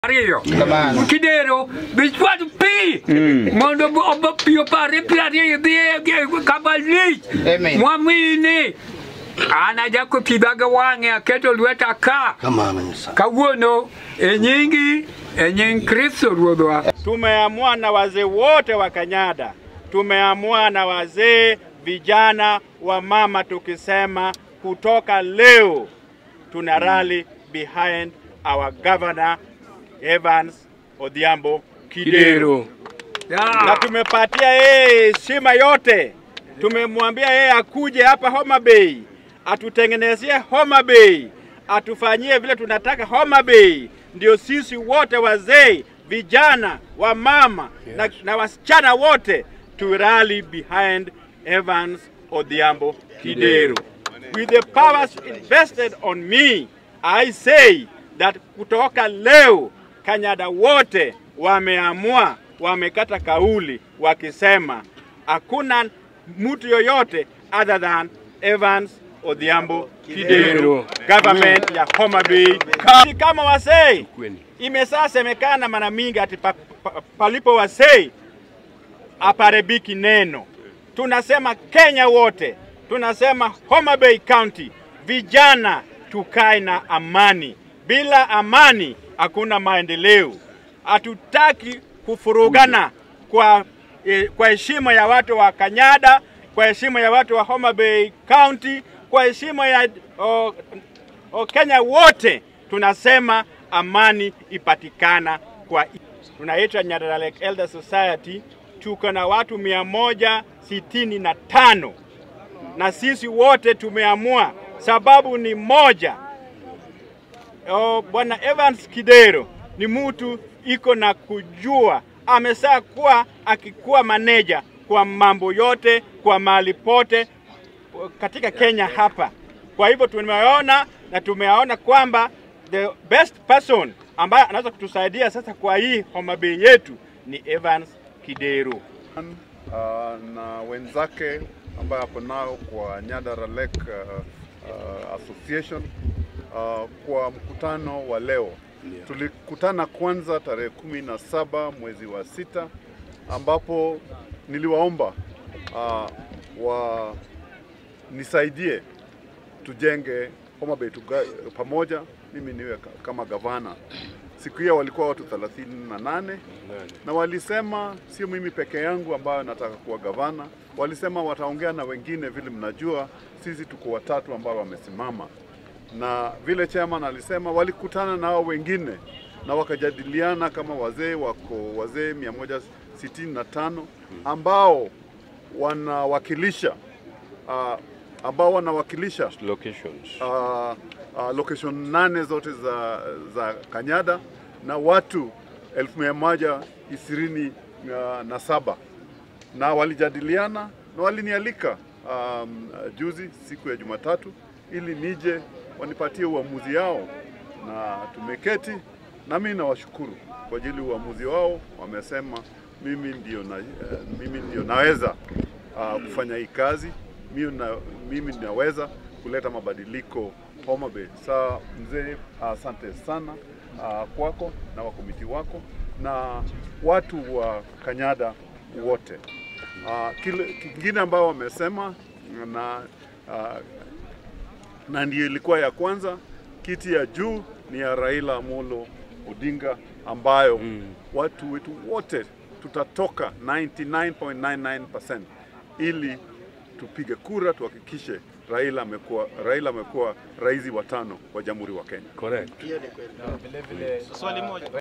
ariyo kidero bichwad pi mondo obo- pi opare pi ariyo dhi kama lich Amen. mwamini an ajako pidhaga wang'e aketo lweta ka Kamano Nyasaye. kawuono e nyingi e nying kristo ruodhwa Tumeamua na wazee wote wa Kanyada, tumeamua na wazee, vijana, wa mama, tukisema kutoka leo tuna rally behind our governor Evans Odhiambo Kidero, na tumepatia yeye heshima yote. Tumemwambia yeye akuje hapa Homa Bay, atutengenezie Homa Bay, atufanyie vile tunataka Homa Bay, ndio sisi wote wazee, vijana, wamama na, na wasichana wote to rally behind Evans Odhiambo Kidero. With the powers invested on me, I say that kutoka leo Kanyada wote wameamua, wamekata kauli wakisema hakuna mtu yoyote other than Evans Odhiambo Kidero, government ya Homa Bay. Ka- Kama wasei imesasemekana mara mingi ati pa, pa, palipo wasei aparebiki neno. Tunasema Kenya wote, tunasema Homa Bay County, vijana tukae na amani. Bila amani hakuna maendeleo. Hatutaki kufurugana kwa eh, kwa heshima ya watu wa Kanyada, kwa heshima ya watu wa Homa Bay County, kwa heshima ya oh, oh, Kenya wote tunasema amani ipatikana kwa tunaitwa Nyandarua Lake Elder Society, tuko na watu mia moja sitini na tano na sisi wote tumeamua, sababu ni moja. Oh, Bwana Evans Kidero ni mtu iko na kujua, amesaa kuwa akikuwa maneja kwa mambo yote, kwa mahali pote katika Kenya hapa. Kwa hivyo tumeona na tumeona kwamba the best person ambaye anaweza kutusaidia sasa kwa hii Homa Bay yetu ni Evans Kidero. uh, na wenzake ambaye hapo nao kwa Nyandarua Lake uh, uh, Association uh, kwa mkutano wa leo. Tulikutana kwanza tarehe kumi na saba mwezi wa sita ambapo niliwaomba uh, wa nisaidie tujenge Homa Bay tuga, pamoja, mimi niwe ka- kama gavana. Siku hiyo walikuwa watu 38 na walisema sio mimi peke yangu ambayo nataka kuwa gavana, walisema wataongea na wengine. Vile mnajua sisi tuko watatu ambao wamesimama, na vile chairman alisema walikutana na hao wengine na wakajadiliana kama wazee wako wazee 165 ambao wanawakilisha uh, ambao wanawakilisha locations. uh, uh, location nane zote za, za Kanyada na watu elfu mia moja ishirini uh, na saba na walijadiliana na walinialika um, juzi siku ya Jumatatu ili nije wanipatie uamuzi yao, na tumeketi na mimi nawashukuru kwa ajili ya uamuzi wao. Wamesema mimi ndio, na, uh, mimi ndio naweza uh, kufanya hii kazi mimi, na, mimi naweza kuleta mabadiliko Homa Bay. Saa mzee, asante sana uh, kwako na wakomiti wako na watu wa Kanyada wote. Uh, kile kingine ambao wamesema na uh, na ndio ilikuwa ya kwanza, kiti ya juu ni ya Raila Amolo Odinga ambayo mm. watu wetu wote tutatoka 99.99% ili tupige kura tuhakikishe Raila amekuwa Raila amekuwa rais wa tano wa Jamhuri wa Kenya. Correct.